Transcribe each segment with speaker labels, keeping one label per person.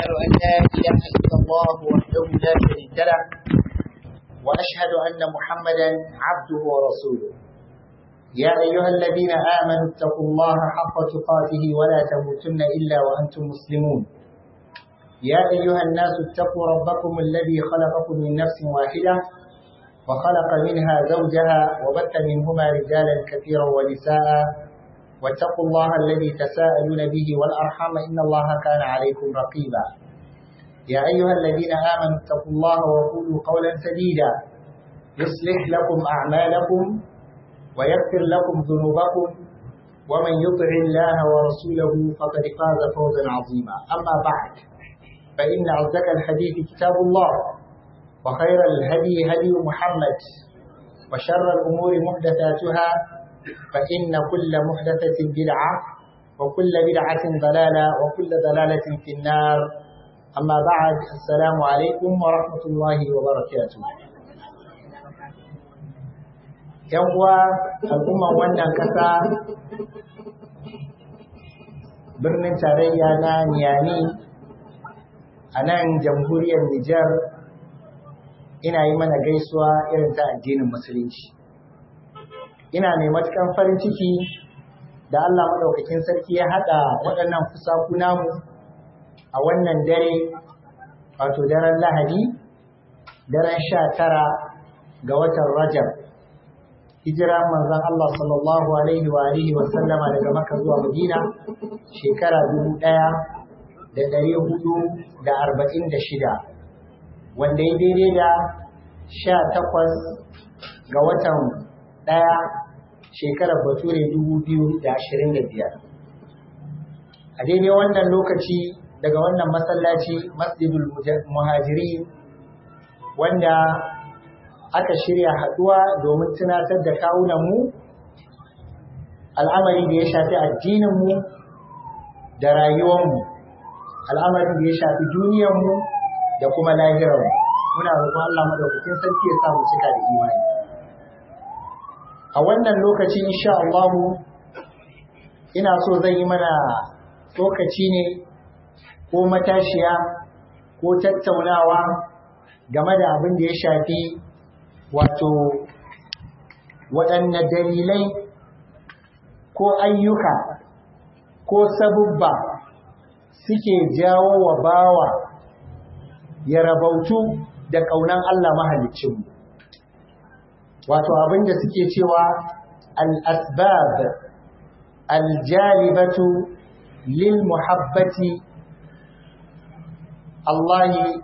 Speaker 1: وأشهد أن لا إله إلا الله وحده لا شريك له وأشهد أن محمدا عبده ورسوله يا أيها الذين آمنوا اتقوا الله حق تقاته ولا تموتن إلا وأنتم مسلمون يا أيها الناس اتقوا ربكم الذي خلقكم من نفس واحدة وخلق منها زوجها وبث منهما رجالا كثيرا ونساء واتقوا الله الذي تساءلون به والأرحام إن الله كان عليكم رقيبا يا أيها الذين آمنوا اتقوا الله وقولوا قولا سديدا يصلح لكم أعمالكم ويغفر لكم ذنوبكم ومن يطع الله ورسوله فقد فاز فوزا عظيما أما بعد فإن أصدق الحديث كتاب الله وخير الهدي هدي محمد وشر الأمور محدثاتها فإن كل محدثة بدعة وكل بدعة ضلالة وكل ضلالة في النار أما بعد السلام عليكم ورحمة الله وبركاته ‘Yan uwa al'umman wannan ƙasa birnin tarayya na Niyani a nan jamhuriyar Nijar ina yi mana gaisuwa irin ta addinin Musulunci. ina mai matukan farin ciki da Allah maɗaukakin sarki ya haɗa waɗannan fusaku namu a wannan dare wato daren lahadi daren sha tara ga watan rajab hijira manzon Allah sallallahu alaihi wa alihi wa sallama daga maka zuwa madina shekara dubu ɗaya da ɗari hudu da arba'in da shida wanda ya daidai da sha takwas ga watan ɗaya shekarar bature biyar. a daidai wannan lokaci daga wannan masallaci masjidul muhajiri wanda aka shirya haɗuwa domin tunatar da kawunanmu al'amari da ya shafi addininmu da rayuwarmu al'amari da ya shafi duniyarmu da kuma lahirarmu muna roƙon Allah madaukakin sarki ya samu cika da imani a wannan lokaci insha Allah ina so zan yi mana lokaci ne ko matashiya ko tattaunawa game da abin da ya shafi wato waɗanne dalilai ko ayyuka ko sabubba suke jawo wa bawa ya rabautu da ƙaunan Allah mahaliccinmu wato abinda suke cewa al-asbab al-jalibatu lil muhabbati Allah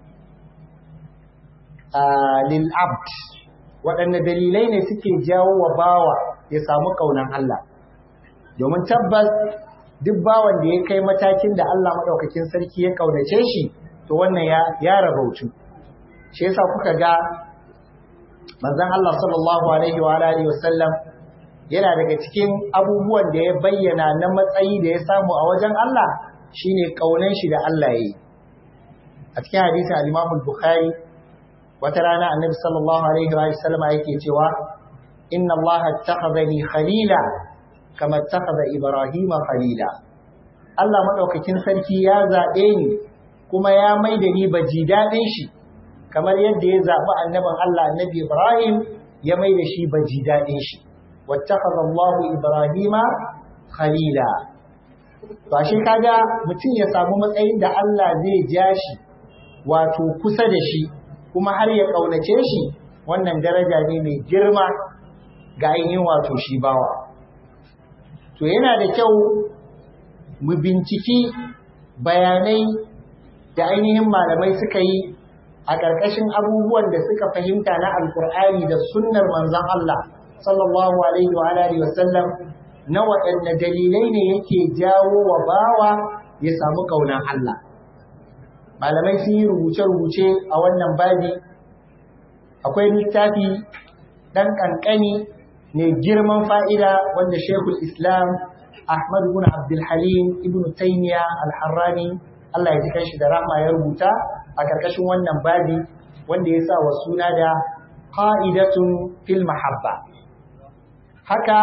Speaker 1: lil abd waɗanne dalilai ne suke jawo wa bawa ya samu ƙaunan Allah domin tabbas duk bawan da ya kai matakin da Allah maɗaukakin sarki ya ƙaunace shi to wannan ya rabautu shi yasa kuka ga manzon Allah sallallahu alaihi wa alihi wasallam yana daga cikin abubuwan da ya bayyana na matsayi da ya samu a wajen Allah shine kaunan shi da Allah yayi a cikin hadisin al-Imam al-Bukhari wata rana Annabi sallallahu alaihi wa sallam yake cewa inna Allah attakhadhani khalila kama attakhadha Ibrahim khalila Allah madaukakin sarki ya zabe ni kuma ya maida ni baji dadin shi kamar yadda ya zaɓi annabin Allah annabi Ibrahim ya mai da shi baji daɗin shi wattakhadha Allah Ibrahima khalila to ashe kaga mutum ya samu matsayin da Allah zai ja shi wato kusa da shi kuma har ya kaunace shi wannan daraja ne mai girma ga ainihin wato shi bawa to yana da kyau mu binciki bayanai da ainihin malamai suka yi a ƙarƙashin abubuwan da suka fahimta na alkur'ani da sunnar manzon Allah sallallahu alaihi wa alihi wa sallam na waɗanne dalilai ne yake jawo wa bawa ya samu ƙaunar Allah malamai sun yi rubuce-rubuce a wannan babi akwai littafi ɗan ƙanƙani ne girman fa'ida wanda shekul islam ahmad ibn abdulhalim ibn taymiya al-harrani Allah ya ji kanshi da rahma ya rubuta a ƙarƙashin wannan babi wanda ya sa wa suna da qa'idatun fil mahabba haka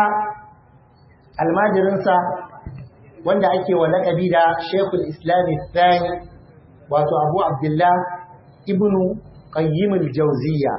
Speaker 1: almajirinsa wanda ake wa laƙabi da Sheikhul Islam Thani wato abu abdullah ibnu qayyim al-jawziyya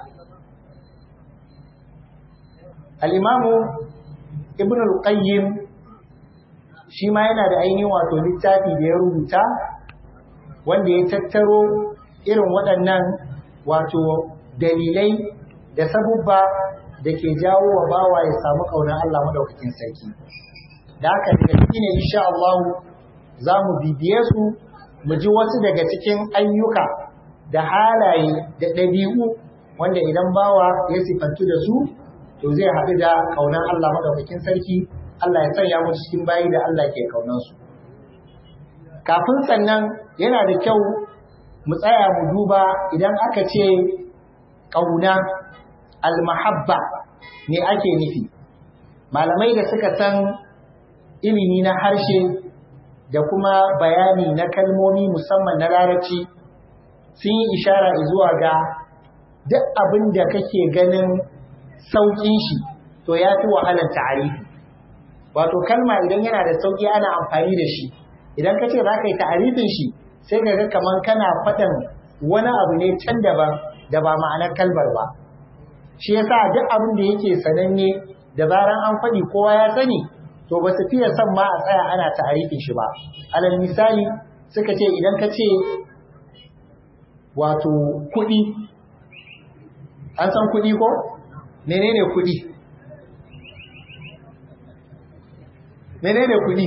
Speaker 1: al-imamu ibnu al-qayyim shi ma yana da ainihin wato littafi da ya rubuta wanda ya tattaro irin waɗannan wato dalilai da sabubba da ke jawo wa bawa ya samu ƙaunar Allah maɗaukakin sarki da haka daga ciki ne insha Allah za mu bibiye su mu ji wasu daga cikin ayyuka da halaye da ɗabi'u wanda idan bawa ya sifantu da su to zai haɗu da ƙaunar Allah maɗaukakin sarki Allah ya sanya mu cikin bayi da Allah ke ƙaunansu kafin sannan yana da kyau mu tsaya mu duba idan aka ce ƙauna almahabba ne ake nufi malamai da suka san ilimi na harshe da kuma bayani na kalmomi musamman na larabci sun yi ishara zuwa ga duk abin da kake ganin sauƙin shi to ya fi wahalar ta'arifi wato kalma idan yana da sauƙi ana amfani da shi idan ka ce za ka yi ta'arifin shi sai ka ga kamar kana faɗin wani abu ne can daban da ba ma'anar kalmar ba shi yasa duk abin da yake sananne da zaran an faɗi kowa ya sani to ba su fiye son ma a tsaya ana ta'arifin shi ba alal misali suka ce idan ka ce wato kuɗi an san kuɗi ko menene kuɗi menene kuɗi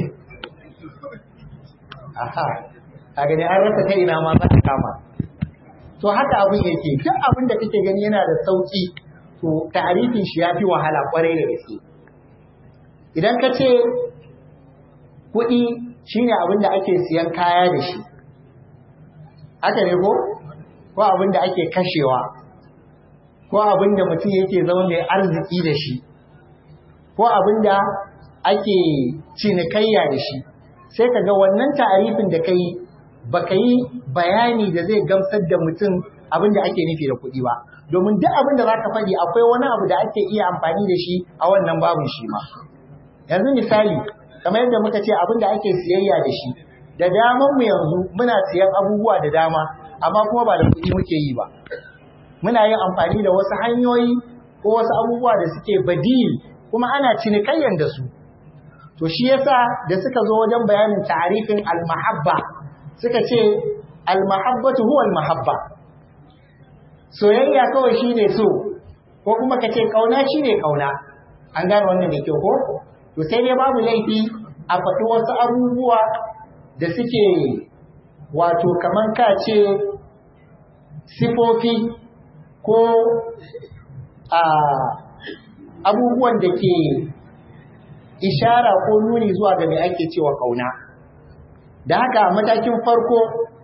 Speaker 1: aha a gani an rasa kai ina ma za ka kama to haka abin yake duk abin da kake gani yana da sauki to ta'arifin shi yafi wahala kwarai da gaske idan ka ce kuɗi shine abin da ake siyan kaya da shi haka ne ko ko abin da ake kashewa ko abin da mutum yake zama mai arziki da shi ko abin da ake cinikayya da shi sai ka ga wannan ta'arifin da ka yi ba ka yi bayani da zai gamsar da mutum abin da ake nufi da kuɗi ba domin duk abin da za ka faɗi akwai wani abu da ake iya amfani da shi a wannan babin shi ma yanzu misali kamar yadda muka ce abin da ake siyayya da shi da daman mu yanzu muna siyan abubuwa da dama amma kuma ba da kuɗi muke yi ba muna yin amfani da wasu hanyoyi ko wasu abubuwa da suke badil kuma ana cinikayyan da su to shi yasa da suka zo wajen bayanin ta'arifin al-mahabba suka ce al-mahabbatu huwa al-mahabba soyayya kawai shine so ko kuma kace kauna shine kauna an gane wannan da kyau ko to sai dai babu laifi a faɗi wasu abubuwa da suke wato kaman ka ce sifofi ko a abubuwan da ke ishara ko nuni zuwa ga mai ake cewa kauna da haka matakin farko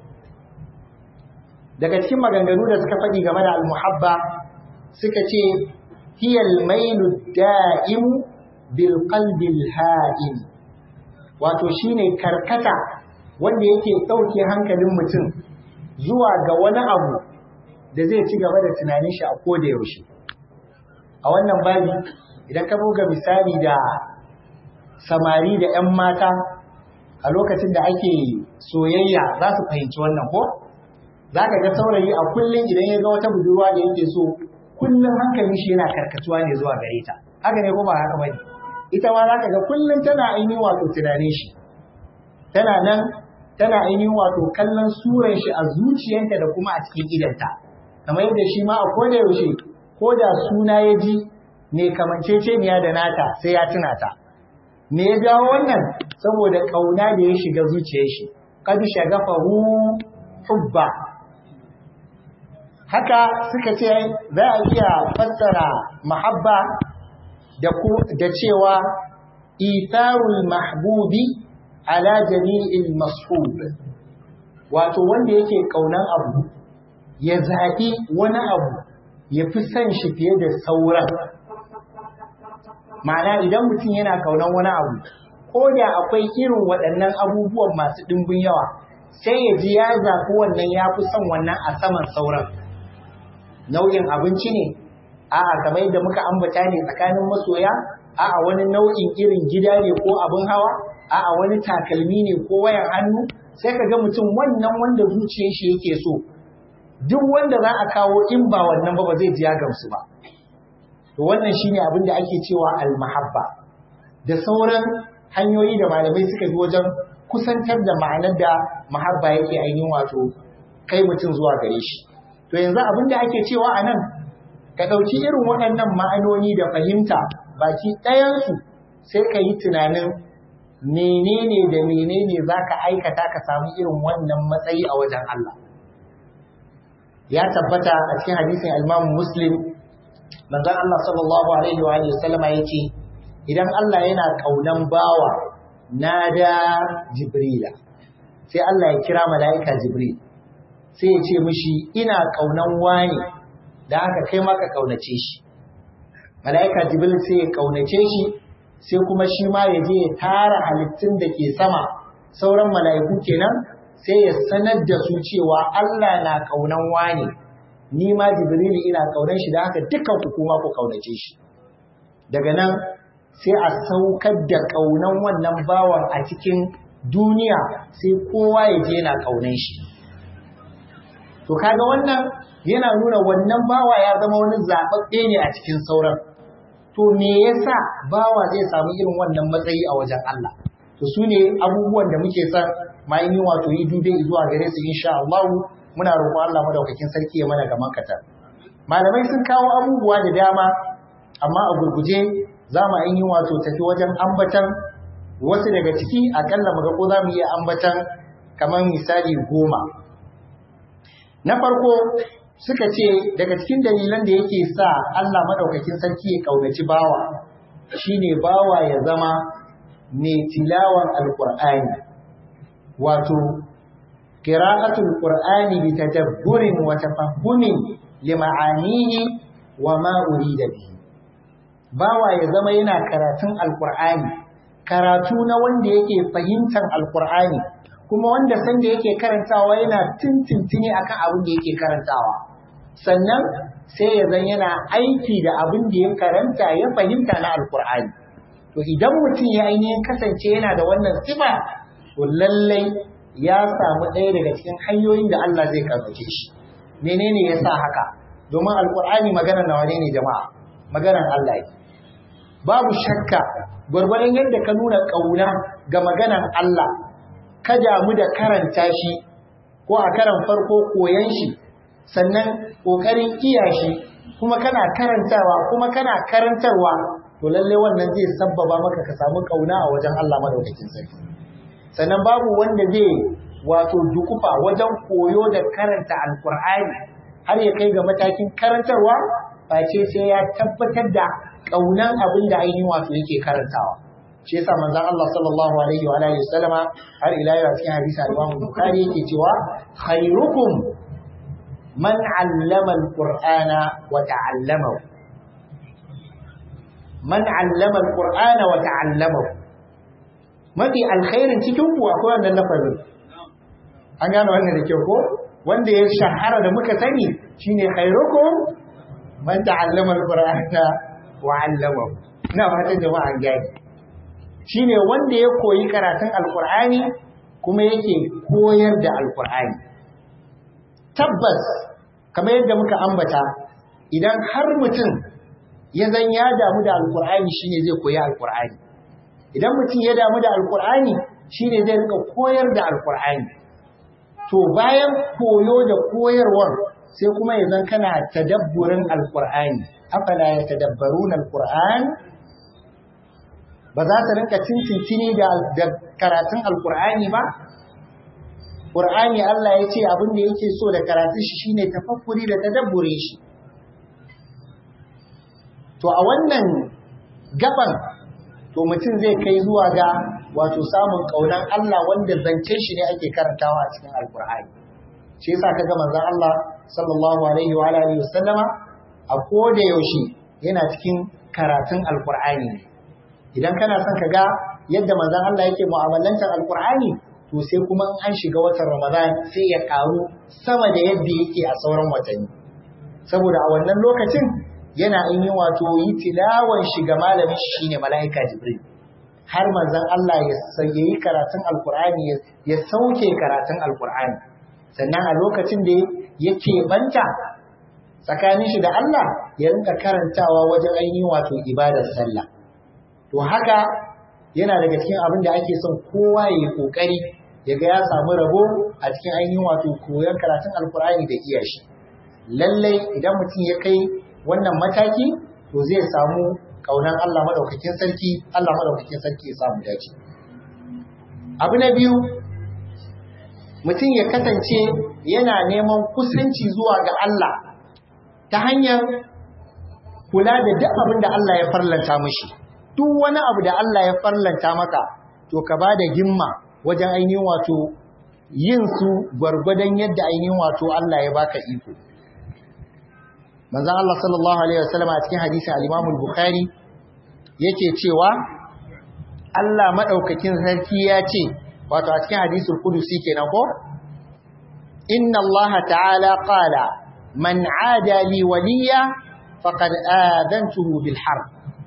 Speaker 1: daga cikin maganganu da suka faɗi game da almuhabba suka ce hiyal mailu da'imu bil qalbil ha'im wato shine karkata wanda yake ɗauke hankalin mutum zuwa ga wani abu da zai ci gaba da tunanin shi a koda yaushe a wannan babi idan ka buga misali da samari da 'yan mata a lokacin da ake soyayya za su fahimci wannan ko za ka ga saurayi a kullum idan ya ga wata budurwa da yake so kullum hankalin shi yana karkatuwa ne zuwa gare ta haka ne ko ba haka bane ita ma za ka ga kullum tana ainihin wato tunanin shi tana nan tana ainihin wato kallon suran shi a zuciyarta da kuma a cikin idanta kamar yadda shi ma a koda yaushe ko da suna ya ji ne kamanceceniya da nata sai ya tuna ta me ya jawo wannan saboda kauna da ya shiga zuciyar shi kad shagafahu hubba haka suka ce za a iya fassara mahabba da da cewa itharul mahbubi ala jami'il mashub wato wanda yake kaunan abu ya zaɓi wani abu ya fi son shi fiye da sauran ma'ana idan mutum yana kaunan wani abu ko da akwai irin waɗannan abubuwan masu ɗimbin yawa sai ya ji ya zaɓi wannan ya fi son wannan a saman sauran nau'in abinci ne a'a kamar yadda muka ambata ne tsakanin masoya a'a wani nau'in irin gida ne ko abin hawa a'a wani takalmi ne ko wayan hannu sai ka ga mutum wannan wanda zuciyar shi yake so duk wanda za a kawo in ba wannan ba ba zai ji ya gamsu ba to wannan shine abin da ake cewa almahabba da sauran hanyoyi da malamai suka bi wajen kusantar da ma'anar da mahabba yake ainihin wato kai mutum zuwa gare shi to yanzu abin da ake cewa a nan ka ɗauki irin waɗannan ma'anoni da fahimta baki ɗayansu sai ka yi tunanin menene da menene za ka aikata ka samu irin wannan matsayi a wajen Allah ya tabbata a cikin hadisin Imam Muslim manzon Allah sallallahu alaihi wa alihi wasallama yace idan Allah yana kaunan bawa nada Jibrila sai Allah ya kira mala'ika Jibril sai ya ce mishi ina kaunan wani da haka kai ma ka kaunace shi mala'ika Jibril sai ya kaunace shi sai kuma shi ma ya je ya tara halittun da ke sama sauran mala'iku kenan sai ya sanar da su cewa Allah na kaunan wani ni ma jibrilu ina kaunan shi da haka dukkan ku kuma ku kaunace shi daga nan sai a saukar da kaunan wannan bawan a cikin duniya sai kowa ya je yana kaunan shi to kaga wannan yana nuna wannan bawa ya zama wani zaɓaɓɓe ne a cikin sauran to me yasa bawa zai samu irin wannan matsayi a wajen Allah to su ne abubuwan da muke son mayin yi wato yi dube zuwa gare su insha Allah muna roƙon Allah madaukakin sarki ya mana gaman kata malamai sun kawo abubuwa da dama amma a gurguje za mu yi wato tafi wajen ambatan wasu daga ciki akalla mu ga ko za mu iya ambatan kamar misali goma na farko suka ce daga cikin dalilan da yake sa Allah madaukakin sarki ya kaunaci bawa shine bawa ya zama mai tilawan alqur'ani wato qira'atul qur'ani bi tadabburin wa tafahhumin lima'anihi wa ma urida bihi bawa ya zama yana karatun alqur'ani karatu na wanda yake fahimtar alqur'ani kuma wanda sanda yake karantawa yana tintintini akan abin da yake karantawa sannan sai ya zan yana aiki da abin da ya karanta ya fahimta na alqur'ani to idan mutum ya ainihin kasance yana da wannan sifa to lallai ya samu ɗaya daga cikin hanyoyin da Allah zai karbace shi menene ya sa haka domin alkur'ani maganar nawa ne ne jama'a maganar Allah ne babu shakka gwargwadon yadda ka nuna ƙauna ga maganar Allah ka damu da karanta shi ko a karan farko koyan shi sannan ƙoƙarin iya shi kuma kana karantawa kuma kana karantarwa to lalle wannan zai sabbaba maka ka samu ƙauna a wajen Allah madaukakin sarki sannan babu wanda zai wato dukufa wajen koyo da karanta alkur'ani har ya kai ga matakin karantarwa face sai ya tabbatar da kaunan abin da ainihin wato yake karantawa shi yasa manzon Allah sallallahu alaihi wa alihi wasallama har ila yau cikin hadisi al-Imam Bukhari yake cewa khairukum man 'allama al-Qur'ana wa ta'allamahu man 'allama al-Qur'ana wa ta'allamahu mafi alkhairin cikin ku akwai wannan lafazin an gano wannan da kyau ko wanda ya shahara da muka sani shine khairukum man ta'allama al-qur'ana wa 'allamahu ina fatan jama'a gani shine wanda ya koyi karatun alqur'ani kuma yake koyar da alqur'ani tabbas kamar yadda muka ambata idan har mutum ya zan ya damu da alqur'ani shine zai koyi alqur'ani idan mutum ya damu da alqur'ani shine zai rika koyar da alqur'ani to bayan koyo da koyarwar sai kuma ya zan kana tadabburin alkur'ani afala ya tadabbaruna alkur'an ba za ta rinka cincincini da karatun alkur'ani ba ƙur'ani Allah ya ce abin da yake so da karatun shi shine tafakkuri da tadabbure shi to a wannan gaban to mutum zai kai zuwa ga wato samun kaunan Allah wanda zancen shi ne ake karantawa a cikin alkur'ani shi yasa kaga manzon Allah sallallahu alaihi wa alihi wasallama a koda yaushe yana cikin karatun alkur'ani ne idan kana son ka ga yadda manzon Allah yake mu'amalantar alkur'ani to sai kuma in an shiga watan Ramadan sai ya karu sama da yadda yake a sauran watanni saboda a wannan lokacin yana in yi wato yi tilawan shiga malamin shi shine mala'ika Jibril har manzon Allah ya yi karatun alkur'ani ya sauke karatun alkur'ani sannan a lokacin da yake banta tsakanin shi da Allah ya rinka karantawa wajen ainihin wato ibadar sallah to haka yana daga cikin abin da ake son kowa ya yi kokari ya ga ya samu rabo a cikin ainihin wato koyon karatun alkur'ani da iya shi lallai idan mutum ya kai wannan mataki to zai samu kaunan Allah madaukakin sarki Allah madaukakin sarki ya samu dace abu na biyu mutum ya kasance yana neman kusanci zuwa ga Allah ta hanyar kula da duk abin da Allah ya farlanta mishi duk wani abu da Allah ya farlanta maka to ka ba da himma wajen ainihin wato yin su gwargwadon yadda ainihin wato Allah ya baka iko manzon Allah sallallahu alaihi wasallam a cikin hadisin al-Imam al-Bukhari yake cewa Allah madaukakin sarki ya ce wato a cikin hadisul qudusi kenan ko inna Allah ta'ala qala man 'ada li waliya faqad adantuhu bil harb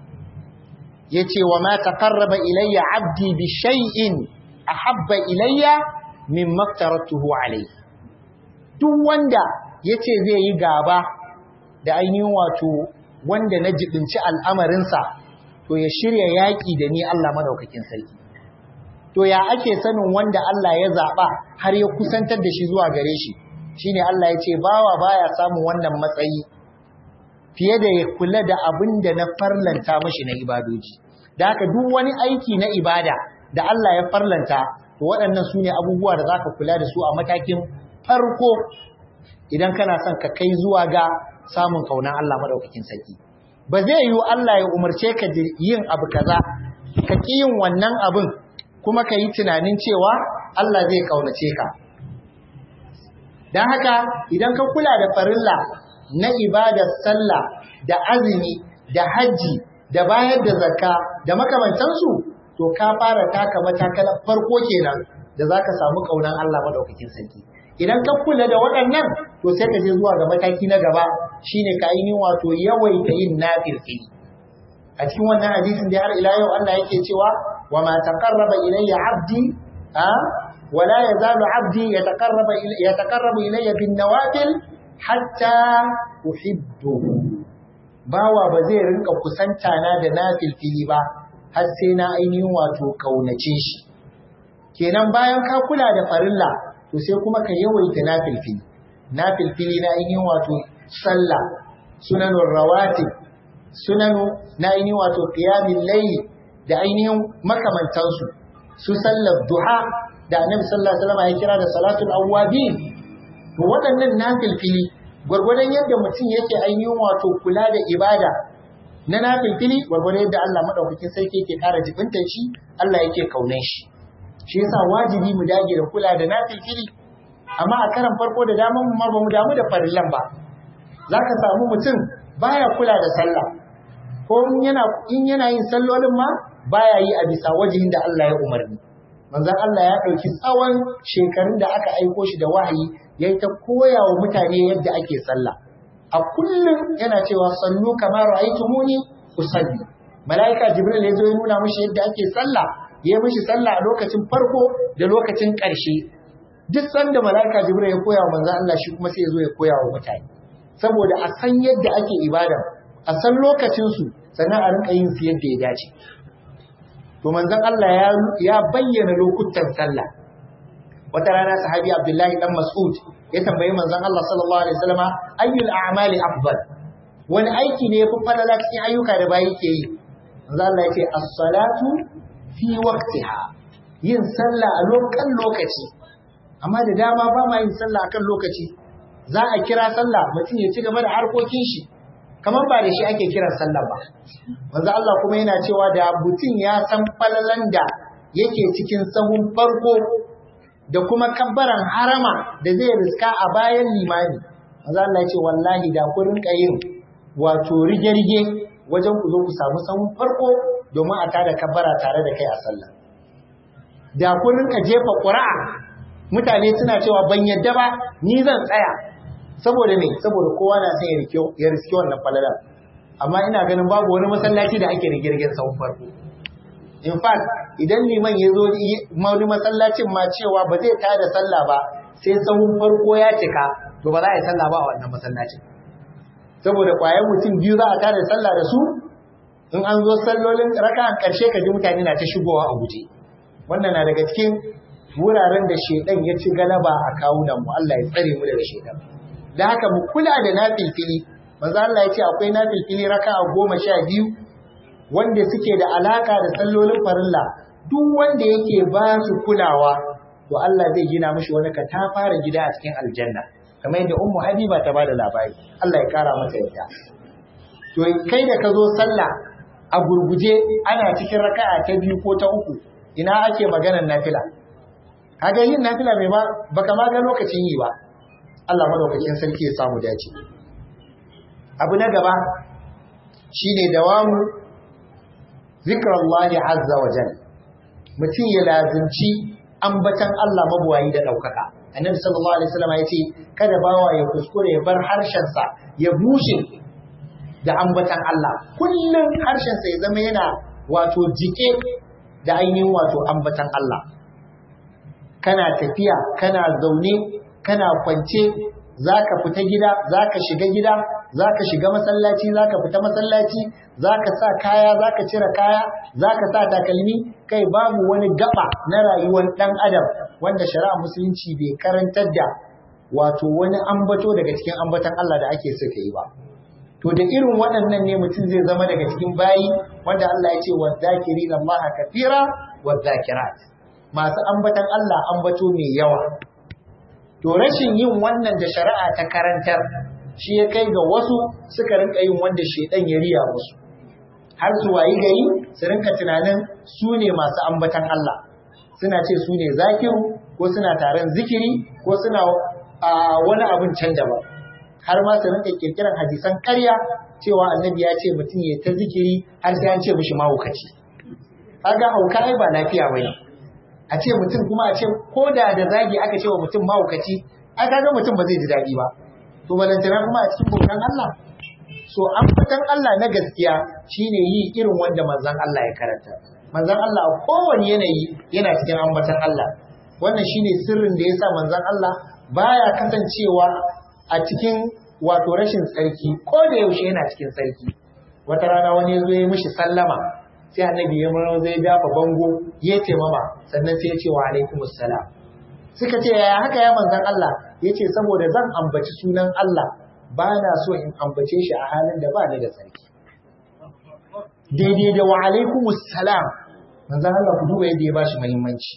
Speaker 1: yace wa ma taqarraba ilayya 'abdi bi shay'in ahabba ilayya mimma aftaratuhu alayhi duk wanda yace zai yi gaba da ainihin wato wanda na jibinci al'amarinsa to ya shirya yaƙi da ni Allah madaukakin sarki to ya ake sanin wanda Allah ya zaɓa har ya kusantar da shi zuwa gare shi shine Allah ya ce bawa baya samun wannan matsayi fiye da ya kula da abin da na farlanta mashi na ibadoji da haka duk wani aiki na ibada da Allah ya farlanta to waɗannan su ne abubuwa da za ka kula da su a matakin farko idan kana son ka kai zuwa ga samun kaunan Allah madaukakin sarki ba zai yiwu Allah ya umarce ka yin abu kaza ka ki yin wannan abin kuma ka yi tunanin cewa Allah zai kaunace ka dan haka idan ka kula da farilla na ibadar sallah da azumi da haji da bayar da zakka da makamantansu to ka fara taka matakalar farko kenan da zaka samu kaunan Allah madaukakin sarki idan ka kula da waɗannan to sai ka je zuwa ga mataki na gaba shine ka yi wato yawaita yin nafilfili a cikin wannan hadisin da har ila yau Allah yake cewa wa ma taqarraba ilayya 'abdi a wa la yazalu 'abdi yataqarraba yataqarrabu ilayya bin nawafil hatta uhibbuhu bawa ba zai rinka kusanta na da nafilfili ba har sai na ainihin wato kaunace shi kenan bayan ka kula da farilla to sai kuma ka yawaita nafilfili nafilfili na ainihin wato sallah sunanun rawatib sunanu na ainihin wato qiyamul layl da ainihin makamantansu su sallar duha da annabi sallallahu alaihi wasallam ya kira da salatul awwabin to waɗannan nafilfili gwargwadon yadda mutum yake ainihin wato kula da ibada na nafilfili gwargwadon yadda Allah madaukakin sarki yake ƙara jibintar shi Allah yake kaunan shi shi yasa wajibi mu dage da kula da nafilfili amma a karan farko da daman mu ma ba mu damu da farillan ba zaka samu mutum baya kula da sallah ko yana in yana yin sallolin ma baya yi a bisa wajihin da Allah ya umarni manzon Allah ya dauki tsawon shekarun da aka aiko shi da wahayi yayi ta koya wa mutane yadda ake sallah a kullum yana cewa sallu kamar ra'aytumuni usalli malaika jibril ya zo ya nuna mishi yadda ake sallah ya mishi sallah a lokacin farko da lokacin ƙarshe duk sanda malaika jibril ya koya wa manzon Allah shi kuma sai ya zo ya koya wa mutane saboda a san yadda ake ibada a san lokacin su sannan a rinka yin su yadda ya dace to manzon Allah ya ya bayyana lokutan sallah wata rana sahabi Abdullahi dan Mas'ud ya tambayi manzon Allah sallallahu alaihi wasallama ayyul a'mali afdal wani aiki ne yafi falala cikin ayyuka da bayi ke yi manzon Allah ya ce as-salatu fi waqtiha yin sallah a lokan lokaci amma da dama ba ma yin sallah akan lokaci za a kira sallah mutum ya ci gaba da harkokin shi kamar ba da shi ake kiran sallah ba manzo Allah kuma yana cewa da mutum ya san falalan da yake cikin sahun farko da kuma kabbaran harama da zai riska a bayan limani manzo Allah ya ce wallahi da ku rinka yin wato rige-rige wajen ku zo ku samu sahun farko domin a tada kabbara tare da kai a sallah da ku rinka jefa ƙura'a mutane suna cewa ban yadda ba ni zan tsaya saboda me saboda kowa na son ya riski wannan falalar amma ina ganin babu wani masallaci da ake rigirgin sahun farko in fact idan liman ya zo wani masallacin ma cewa ba zai tada sallah ba sai sahun farko ya cika to ba za a yi sallah ba a wannan masallacin saboda kwayan mutum biyu za a tada sallah da su in an zo sallolin raka'an karshe ka ji mutane na ta shigowa a guje wannan na daga cikin wuraren da shedan ya ci galaba a kawunan mu Allah ya tsare mu daga shedan da haka mu kula da nafilfili manzo Allah ya ce akwai nafilfili raka'a goma sha biyu wanda suke da alaka da sallolin farilla duk wanda yake ba su kulawa to Allah zai gina mishi wani katafara gida a cikin aljanna kamar yadda ummu habiba ta bada labari Allah ya kara mata yadda to kai da ka zo sallah a gurguje ana cikin raka'a ta biyu ko ta uku ina ake maganar nafila kaga yin nafila mai ba baka ma ga lokacin yi ba Allah madaukakin sarki ya samu dace abu na gaba shine dawamu zikrallahi azza wa jalla mutum ya lazimci ambatan Allah mabuwayi da daukaka annabi sallallahu alaihi wasallam yace kada bawa ya kuskure ya bar harshen sa ya bushe da ambatan Allah kullum harshen sa ya zama yana wato jike da ainihin wato ambatan Allah kana tafiya kana zaune kana kwance zaka fita gida zaka shiga gida zaka shiga masallaci zaka fita masallaci zaka sa kaya zaka cire kaya zaka sa takalmi kai babu wani gaba na rayuwar dan adam wanda shari'a musulunci bai karantar da wato wani ambato daga cikin ambatan Allah da ake so yi ba to da irin waɗannan ne mutum zai zama daga cikin bayi wanda Allah ya ce wa zakirina Allah kathira wa zakirat masu ambatan Allah ambato mai yawa to rashin yin wannan da shari'a ta karantar shi ya kai ga wasu suka rinka yin wanda shedan ya riya musu har su wayi gari su rinka tunanin su ne masu ambatan Allah suna ce su ne zakiru ko suna taron zikiri ko suna wani abin can daban har ma su rinka kirkiran hadisan ƙarya cewa annabi ya ce mutum ya ta zikiri har sai an ce mishi mahaukaci kaga hauka ai ba lafiya bane a ce mutum kuma a ce ko da da zagi aka ce wa mutum mahaukaci ai kaga mutum ba zai ji daɗi ba to balantana kuma a cikin bautan Allah so ambatan Allah na gaskiya shine yi irin wanda manzon Allah ya karanta manzon Allah a kowane yanayi yana cikin ambatan Allah wannan shine sirrin da yasa manzon Allah baya kasancewa a cikin wato rashin tsarki ko da yaushe yana cikin tsarki wata rana wani ya zo ya mishi sallama sai annabi ya mara zai dafa bango ya ce mama sannan sai ya ce wa alaikumus salam suka ce yaya haka ya manzan Allah ya ce saboda zan ambaci sunan Allah ba na so in ambace shi a halin da ba ni da tsarki daidai da wa alaikumus salam manzan Allah ku duba yadda ya bashi muhimmanci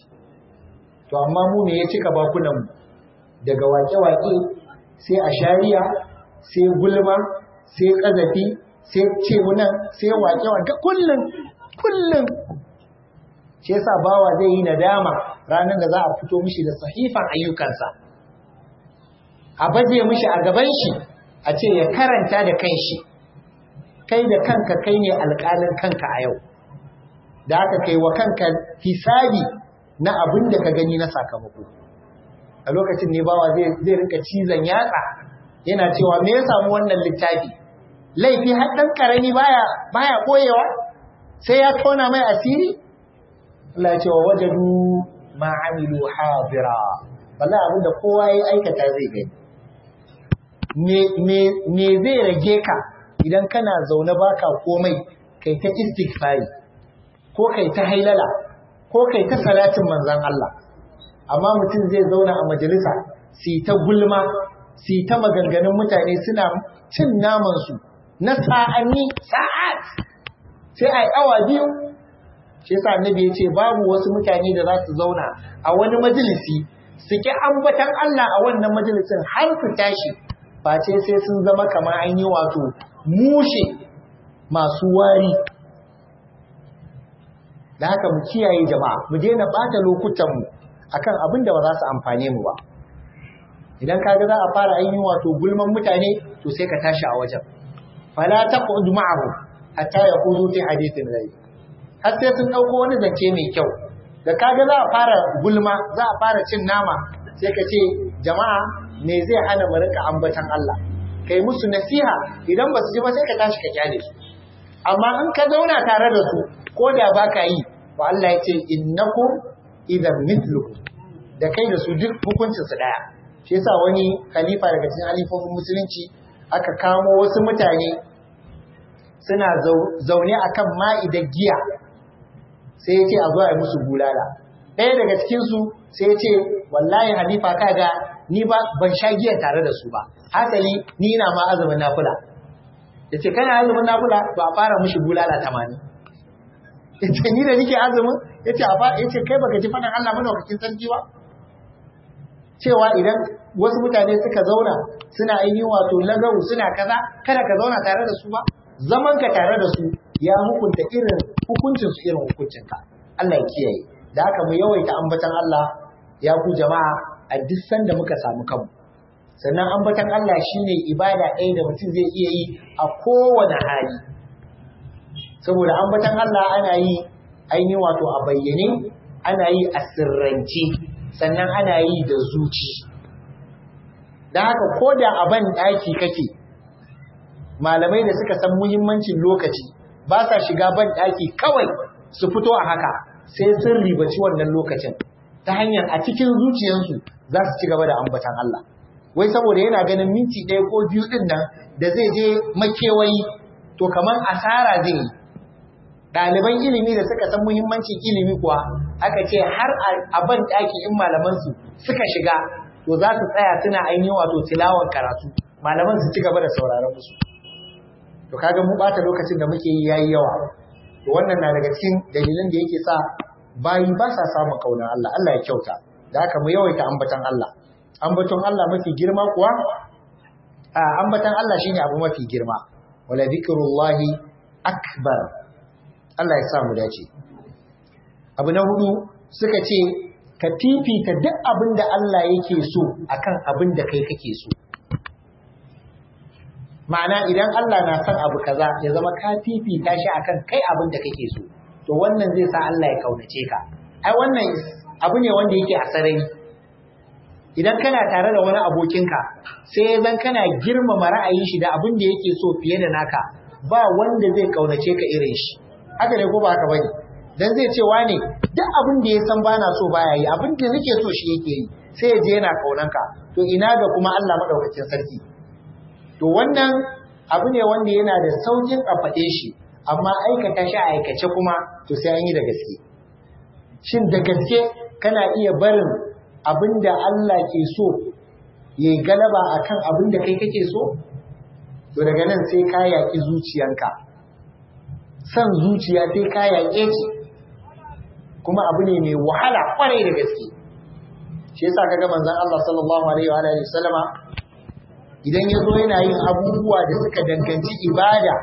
Speaker 1: to amma mu me ya cika bakunan mu daga wake-wake sai a shari'a sai gulma sai kazafi sai ce nan sai wake-wake kullum kullum shi yasa bawa zai yi nadama ranar da za a fito mishi da sahifan ayyukansa a baje mishi a gaban shi a ce ya karanta da kanshi kai da kanka kai ne alƙalin kanka a yau da aka kai wa kanka hisabi na abin da ka gani na sakamako a lokacin ne bawa zai rinka cizon yatsa yana cewa me ya samu wannan littafi laifi har ɗan ƙarami baya baya koyewa sai ya tona mai asiri Allah ya ce wa wajadu ma amilu hadira wallahi abinda kowa ya aikata zai gani me me me zai rage ka idan kana zaune baka komai kai ta istighfari ko kai ta hailala ko kai ta salatin manzon Allah amma mutum zai zauna a majalisa su ta gulma su ta maganganun mutane suna cin naman su na sa'anni sa'at sai a yi awa biyu shi yasa annabi ya ce babu wasu mutane da za su zauna a wani majalisi su ki ambatan Allah a wannan majalisin har su tashi face sai sun zama kamar an yi wato mushe masu wari da haka mu kiyaye jama'a mu daina bata lokutanmu akan abin da ba za su amfane mu ba idan kaga za a fara ainihin wato gulman mutane to sai ka tashi a wajen fala taqud ma'ahu hatta yaqudu fi hadithin ghayr har sai sun dauko wani zance mai kyau da kaga za a fara gulma za a fara cin nama sai ka ce jama'a me zai hana mu rika ambatan Allah kai musu nasiha idan ba su ji ba sai ka tashi ka kyale su amma in ka zauna tare da su ko da baka yi wa Allah ya ce innakum idan mithluhu da kai da su duk hukuncin su daya shi yasa wani khalifa daga cikin halifofin musulunci aka kamo wasu mutane suna zaune akan ma'idar giya sai ya ce a zo a yi musu bulala ɗaya daga cikinsu sai ya ce wallahi halifa kaga ni ba ban sha giya tare da su ba hasali ni ina ma azumin nafila ya ce kana azumin nafila ba a fara mushi bulala tamanin ya ce ni da nike azumin ya ce ya ce kai baka ji faɗin Allah madaukakin sarki ba cewa idan wasu mutane suka zauna suna ainihin wato lagawu suna kaza kada ka zauna tare da su ba zaman ka tare da su ya hukunta irin hukuncin su irin hukuncin ka Allah ya kiyaye da haka mu yawaita ambatan Allah ya ku jama'a a duk sanda muka samu kanmu sannan ambatan Allah shine ibada ɗaya da mutum zai iya yi a kowane hali saboda ambatan Allah ana yi ainihin wato a bayyane ana yi a sirrance sannan ana yi da zuci da haka ko da a ban ɗaki kake malamai da suka san muhimmancin lokaci ba sa shiga ban ɗaki kawai su fito a haka sai sun ribaci wannan lokacin ta hanyar a cikin zuciyarsu za su ci gaba da ambatan Allah wai saboda yana ganin minti ɗaya ko biyu ɗin nan da zai je makewayi to kamar asara zai yi ɗaliban ilimi da suka san muhimmancin ilimi kuwa aka ce har a ban ɗaki in malamansu suka shiga to za su tsaya suna ainihin wato tilawar karatu malaman su ci gaba da sauraron musu to kaga mu bata lokacin da muke yi yayi yawa to wannan na daga cikin dalilan da yake sa bayi ba sa samun kaunar Allah Allah ya kyauta da haka mu yawaita ambatan Allah ambaton Allah mafi girma kuwa a ambatan Allah shine abu mafi girma wala zikrullahi akbar Allah ya sa mu dace abu na hudu suka ce ka fifita duk abin da Allah yake so akan abin da kai kake so ma'ana idan Allah na son abu kaza ya zama ka fifita shi akan kai abin da kake so to wannan zai sa Allah ya kaunace ka ai wannan abu ne wanda yake a sarari idan kana tare da wani abokinka sai zan kana girmama ra'ayin shi da abin da yake so fiye da naka ba wanda zai kaunace ka irin shi haka ne ko ba haka bane dan zai ce wane duk abin da ya san bana so baya yi abin da nake so shi yake yi sai ya je yana kaunanka to ina ga kuma Allah madaukakin sarki to wannan abu ne wanda yana da saukin a faɗe shi amma aikata shi a aikace kuma to sai an yi da gaske shin da gaske kana iya barin abin da Allah ke so ya yi galaba akan abin da kai kake so to daga nan sai ka yaƙi zuciyanka san zuciya sai ka yaƙe ce kuma abu ne mai wahala kwarai da gaske shi yasa kaga manzon Allah sallallahu alaihi wa alihi wasallama idan yazo yana yin abubuwa da suka danganci ibada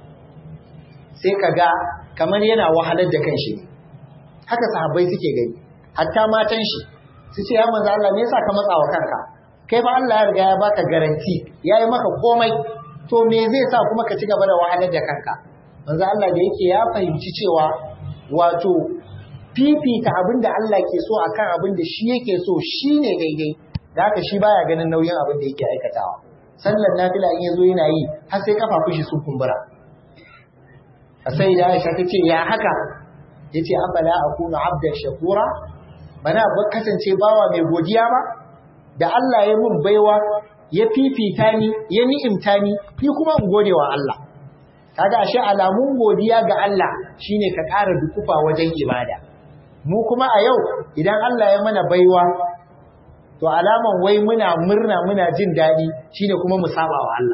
Speaker 1: sai kaga kamar yana wahalar da kanshi haka sahabbai suke gani hatta matan shi su ce ya manzo Allah me yasa ka matsa wa kanka kai ba Allah ya riga ya baka garanti yayi maka komai to me zai sa kuma ka ci gaba da wahalar da kanka manzo Allah da yake ya fahimci cewa wato fifita abin da Allah ke so akan abin da shi yake so shine daidai da haka shi baya ganin nauyin abin da yake aikatawa sallar nafila in yazo yana yi har sai kafa shi sun kumbura sai da Aisha tace ya haka yace afala akunu abdan shakura bana ba kasance bawa mai godiya ba da Allah ya mun baiwa ya fifita ni ya ni'imta ni ni kuma in gode wa Allah kaga ashe alamun godiya ga Allah shine ka ƙara dukufa wajen ibada mu kuma a yau idan Allah ya mana baiwa to alaman wai muna murna muna jin daɗi shine kuma mu saba wa Allah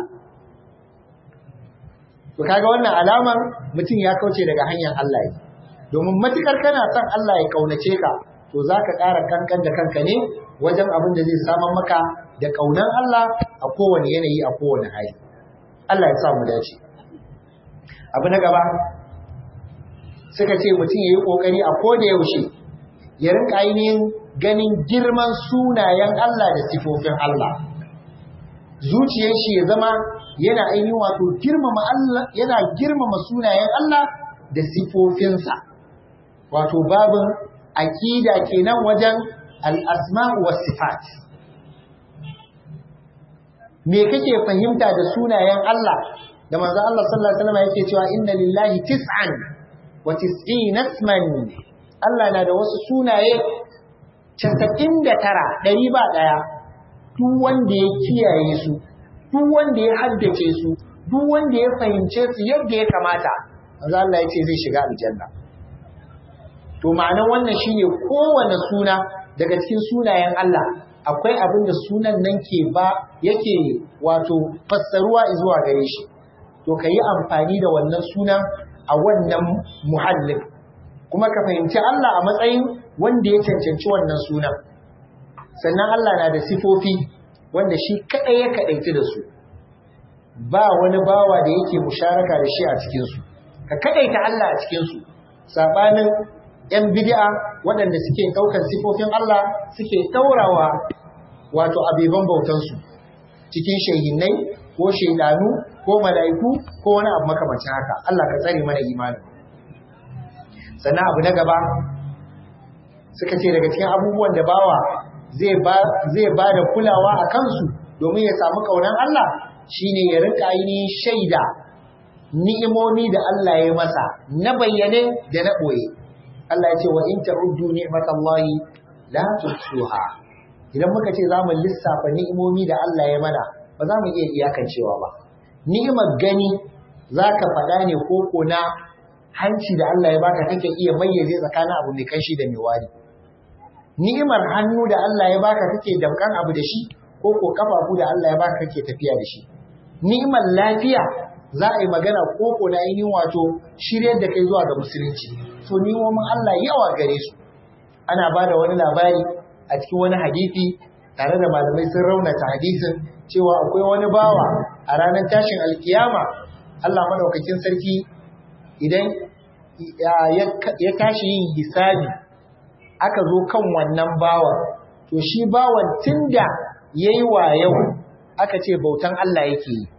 Speaker 1: to kaga wannan alaman mutum ya kauce daga hanyar Allah ne domin matukar kana son Allah ya kaunace ka to zaka ƙara kankan da kanka ne wajen abin da zai saman maka da kaunan Allah a kowane yanayi a kowane hali Allah ya sa mu dace abu na gaba suka ce mutum ya yi ƙoƙari a koda yaushe ya rinka ainihin ganin girman sunayen Allah da sifofin Allah zuciyar shi ya zama yana ainihin wato girmama Allah yana girmama sunayen Allah da sifofinsa wato babin aqida kenan wajen al-asma' was sifat me kake fahimta da sunayen Allah da manzo Allah sallallahu alaihi wasallam yake cewa inna lillahi tis'an wa tis'ina isman Allah na da wasu sunaye casa'in da tara ɗari ba ɗaya duk wanda ya kiyaye su duk wanda ya haddace su duk wanda ya fahimce su yadda ya kamata manzo Allah ya ce zai shiga aljanna to ma'anar wannan shine kowane suna daga cikin sunayen Allah akwai abin da sunan nan ke ba yake wato fassaruwa zuwa gare shi to ka yi amfani da wannan sunan a wannan muhallin kuma ka fahimci Allah a matsayin wanda ya cancanci wannan sunan sannan Allah na da sifofi wanda shi kaɗai ya kaɗaici da su ba wani bawa da yake musharaka da shi a cikinsu ka kaɗaita Allah a cikinsu saɓanin ‘yan bid'a waɗanda suke ɗaukar sifofin Allah suke ɗaurawa wato abeban bautansu cikin shehinai ko shaidanu ko mala'iku ko wani abu makamacin haka Allah ka tsare mana imanin sannan abu na gaba suka ce daga cikin abubuwan da bawa zai ba da kulawa a kansu domin ya samu ƙaunar Allah shine ya rika ainihin shaida ni'imomi da Allah ya masa na bayyane da na ɓoye Allah ya ce wa in ta'uddu ni'matallahi la tuhsuha idan muka ce za mu lissafa ni'imomi da Allah ya mana ba za mu iya iyakancewa ba ni'imar gani za ka faɗa ne ko na hanci da Allah ya baka kake iya mayyaze tsakanin abu mai kanshi da mai wari ni'imar hannu da Allah ya baka kake damkan abu da shi ko ko kafafu da Allah ya baka kake tafiya da shi ni'imar lafiya za a yi magana ko ko na ainihin wato shiryar da kai zuwa ga musulunci so ni'imomin Allah yawa gare su ana ba da wani labari a cikin wani hadisi tare da malamai sun raunata hadisin cewa akwai wani bawa a ranar tashin alkiyama Allah madaukakin sarki idan ya tashi yin hisabi aka zo kan wannan bawan to shi bawan tunda yayi yau aka ce bautan Allah yake yi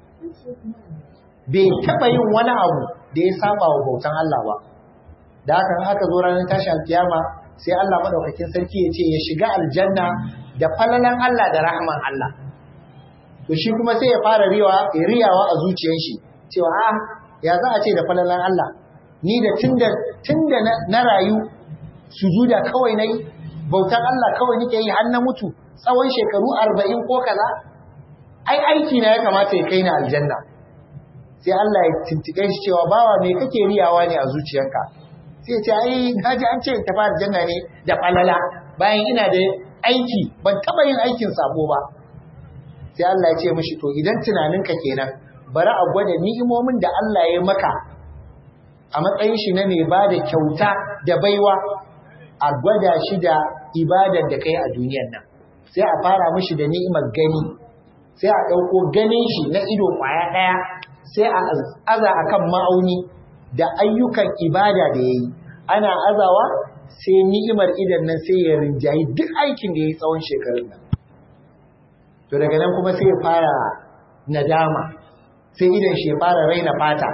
Speaker 1: bai taba yin wani abu da ya saba wa bautan Allah ba da haka aka zo ranar tashin alkiyama sai Allah madaukakin sarki ya ce ya shiga aljanna da falalan Allah da rahman Allah to shi kuma sai ya fara riyawa riyawa a zuciyar shi cewa a ya za a ce da falalan Allah ni da tunda tunda na rayu sujuda kawai nayi bautan Allah kawai nake yi har na mutu tsawon shekaru 40 ko kaza ai aiki na ya kamata ya kai ni aljanna sai Allah ya tintike shi cewa bawa me kake riyawa ne a zuciyarka sai ya ce ai kaji an ce tafi aljanna ne da falala bayan ina da aiki ban taba yin aikin sabo ba sai Allah ya ce mishi to idan tunaninka kenan bari a gwada ni'imomin da Allah ya maka a matsayin shi na mai ba da kyauta da baiwa a gwada shi da ibadar da kai a duniyar nan sai a fara mishi da ni'imar gani sai a ɗauko ganin shi na ido ƙwaya ɗaya sai a aza a kan ma'auni da ayyukan ibada da ya yi ana azawa sai ni'imar idan nan sai ya rinjayi duk aikin da ya yi tsawon shekarun nan to daga nan kuma sai ya fara nadama sai idan shi ya fara raina fata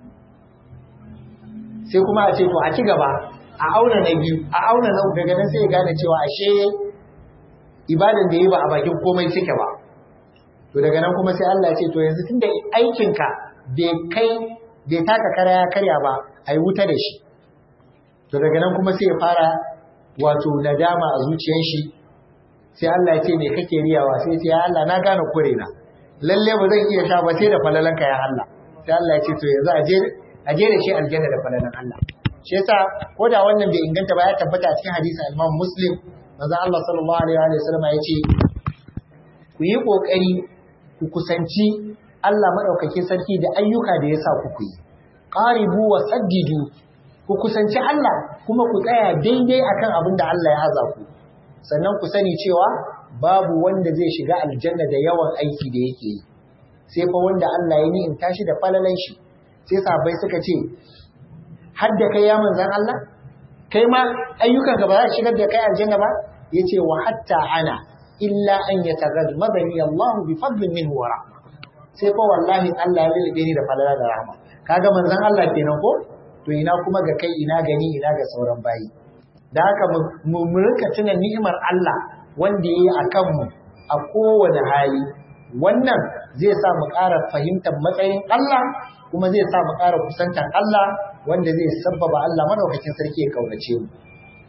Speaker 1: sai kuma a ce to a ci gaba a auna na biyu a auna na daga nan sai ya gane cewa ashe ibadan da yi ba a bakin komai suke ba to daga nan kuma sai Allah ya ce to yanzu tunda aikinka bai kai bai taka kara ya karya ba ai wuta da shi to daga nan kuma sai ya fara wato nadama a zuciyar shi sai Allah ya ce me kake riyawa sai ce ya Allah na gane kure na lalle ba zan iya sha ba sai da falalanka ya Allah sai Allah ya ce to yanzu aje aje da shi aljanna da falalan Allah shi yasa ko da wannan bai inganta ba ya tabbata a cikin hadisin Imam Muslim manzo Allah sallallahu alaihi wa sallam ya ce ku yi kokari ku kusanci Allah madaukake sarki da ayyuka da ya sa ku yi qaribu wa saddidu ku kusanci Allah kuma ku tsaya daidai akan abin da Allah ya haza ku sannan ku sani cewa babu wanda zai shiga aljanna da yawan aiki da yake yi sai fa wanda Allah ya in tashi da falalan shi sai sahabbai suka ce har da kai ya manzan Allah kai ma ayyukan ka ba za su shigar da kai aljanna ba yace wa hatta ana illa an yataghammadani Allah bi fadlin minhu wa rahma sai fa wallahi Allah ya lalabe ni da falala da rahma kaga manzan Allah kenan ko to ina kuma ga kai ina gani ina ga sauran bayi da haka mu rika tuna ni'imar Allah wanda yayi akan mu a kowane hali wannan zai sa mu ƙara fahimtar matsayin Allah kuma zai sa mu ƙara kusantar Allah wanda zai sabbaba Allah madaukakin sarki ya kaunace mu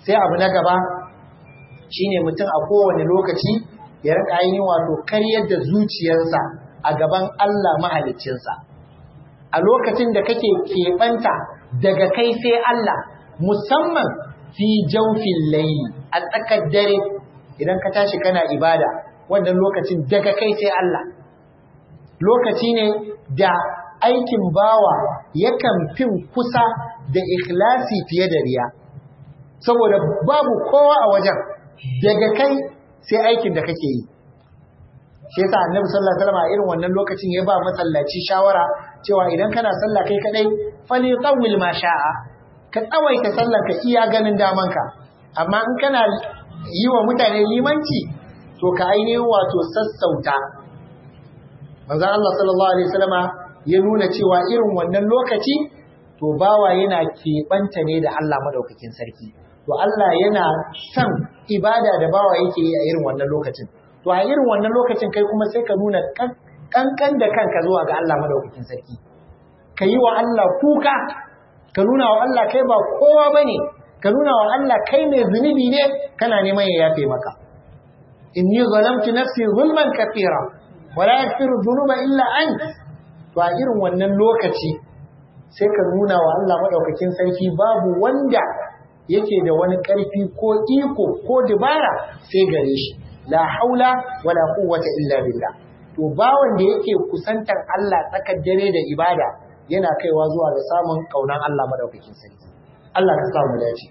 Speaker 1: sai abu na gaba shine mutum a kowane lokaci ya rika yin wato karyar da zuciyarsa a gaban Allah mahaliccinsa a lokacin da kake keɓanta daga kai sai Allah musamman fi jawfin layli a tsakar dare idan ka tashi kana ibada wannan lokacin daga kai sai Allah lokaci ne da aikin bawa yakan fin kusa da ikhlasi fiye da riya saboda babu kowa a wajen daga kai sai aikin da kake yi shi yasa annabi sallallahu alaihi wasallam irin wannan lokacin ya ba masallaci shawara cewa idan kana sallah kai kadai fali tawil ma sha'a ka tsawaita sallar ka iya ganin damanka amma in kana yi wa mutane limanci to ka ainihin wato sassauta manzon Allah sallallahu alaihi wasallama ya nuna cewa irin wannan lokaci to bawa yana keɓanta ne da Allah madaukakin sarki to Allah yana son ibada da bawa yake yi a irin wannan lokacin to a irin wannan lokacin kai kuma sai ka nuna kankan da kanka zuwa ga Allah madaukakin sarki ka yi wa Allah kuka ka nuna wa Allah kai ba kowa bane ka nuna wa Allah kai ne zunubi ne kana neman ya yafe maka inni zalamtu nafsi zulman kathira wala yaghfiru dhunuba illa ant to a irin wannan lokaci sai ka nuna wa Allah madaukakin sarki babu wanda yake da wani ƙarfi ko iko ko dabara sai gare shi la haula wala quwwata illa billah to bawon da yake kusantar Allah tsakar dare da ibada yana kaiwa zuwa ga samun kaunan Allah madaukakin sarki Allah ka samu dace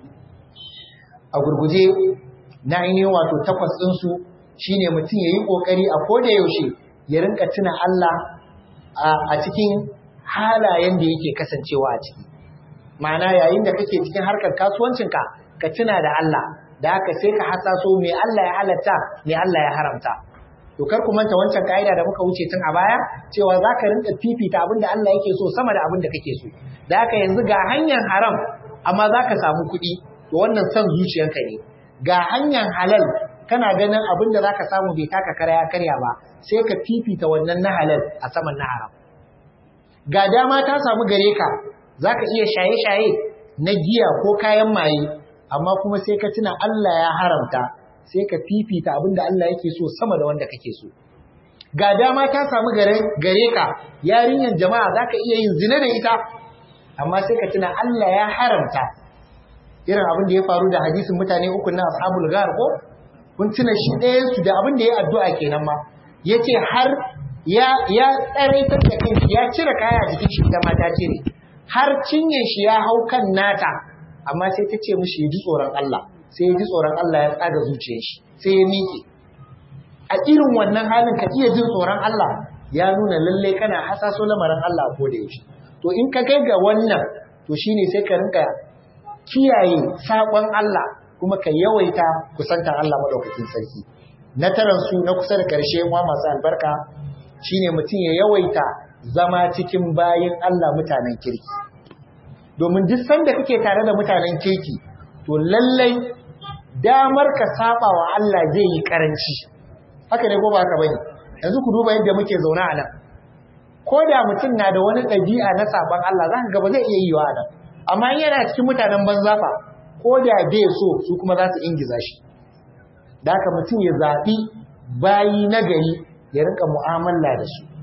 Speaker 1: a gurguje na ainihin wato takwas ɗin su shine mutum yayi kokari a koda yaushe ya rinka tuna Allah a cikin halayen da yake kasancewa a ciki ma'ana yayin da kake cikin harkar kasuwancinka ka tuna da Allah da haka sai ka hasaso me Allah ya halatta me Allah ya haramta to kar ku manta wancan kaida da muka wuce tun a baya cewa zaka rinka fifita abin da Allah yake so sama da abin da kake so da haka yanzu ga hanyar haram amma zaka samu kuɗi to wannan son zuciyarka ne ga hanyar halal kana ganin abin da zaka samu bai taka kara ya karya ba sai ka fifita wannan na halal a saman na haram ga dama ta samu gare ka zaka iya shaye-shaye na giya ko kayan maye amma kuma sai ka tuna Allah ya haramta sai ka fifita abin da Allah yake so sama da wanda kake so ga dama ta samu gare gare ka yarinyar jama'a zaka iya yin zina da ita amma sai ka tuna Allah ya haramta irin abin da ya faru da hadisin mutane uku na ashabul ghar ko kun tuna shi ɗayan su da abin da ya addu'a kenan ma yace har ya ya tsaraitar da kanshi ya cire kaya a jikin shi da mata cire har cinye shi ya hau kan nata amma sai ta ce mishi ya ji tsoron Allah sai ya ji tsoron Allah ya tsaga zuciyar shi sai ya miƙe a irin wannan halin ka iya jin tsoron Allah ya nuna lalle kana hasaso lamarin Allah ko da yaushe to in ka kai ga wannan to shine sai ka rinka kiyaye sakon Allah kuma ka yawaita kusantar Allah madaukakin sarki na taran su na kusa da karshe wa masu albarka shine mutum ya yawaita zama cikin bayin Allah mutanen kirki domin duk sanda kake tare da mutanen kirki to lallai damar ka saba wa Allah zai yi karanci haka ne ko ba haka bane yanzu ku duba yadda muke zaune a nan ko da mutum na da wani ɗabi'a na saban Allah za ka ga ba zai iya yi wa nan amma in yana cikin mutanen banza fa ko da bai so su kuma za su ingiza shi da haka mutum ya zaɓi bayi na gari ya rinka mu'amala da su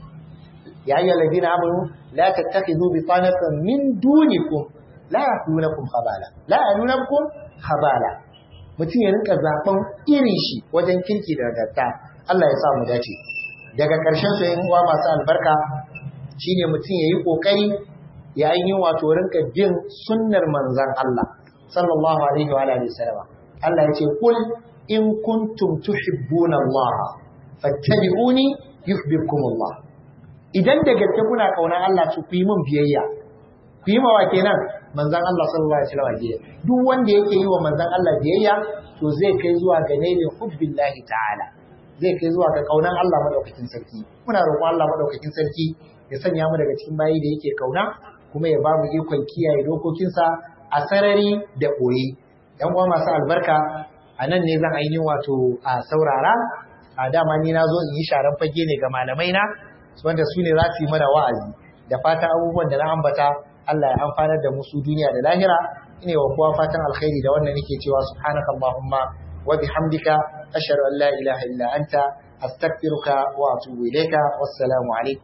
Speaker 1: ya ayyuhal ladina amanu la tattakhidhu bitanatan min dunikum la yakunukum khabala la yakunukum khabala mutum ya rinka zaben irin shi wajen kirki da gatta Allah ya sa mu dace daga ƙarshen su yin uwa masu albarka shine mutum ya yi ƙoƙari ya yi wato rinka bin sunnar manzan Allah sallallahu alaihi wa alihi wasallam Allah ya ce kul in kuntum tuhibbuna Allah fattabi'uni yuhibbukum Allah idan da gaske kuna kaunar Allah to ku yi min biyayya ku yi mawa kenan manzan Allah sallallahu alaihi wasallam biyayya duk wanda yake yi wa manzan Allah biyayya to zai kai zuwa ga nailin hubbillahi ta'ala zai kai zuwa ga kaunan Allah madaukakin sarki muna roƙon Allah madaukakin sarki ya sanya mu daga cikin bayi da yake kauna kuma ya ba mu ikon kiyaye dokokinsa a sarari da ɓoye yan uwa masu albarka a nan ne zan ainihin wato a saurara a dama ni na zo in yi sharan fage ne ga malamai na wanda su ne za su yi mana wa'azi da fatan abubuwan da na ambata Allah ya amfanar da mu su duniya da lahira ine wa kowa fatan alkhairi da wannan nake cewa subhanaka allahumma wa bihamdika ashhadu an la ilaha illa anta astaghfiruka wa atubu ilayka wassalamu alaikum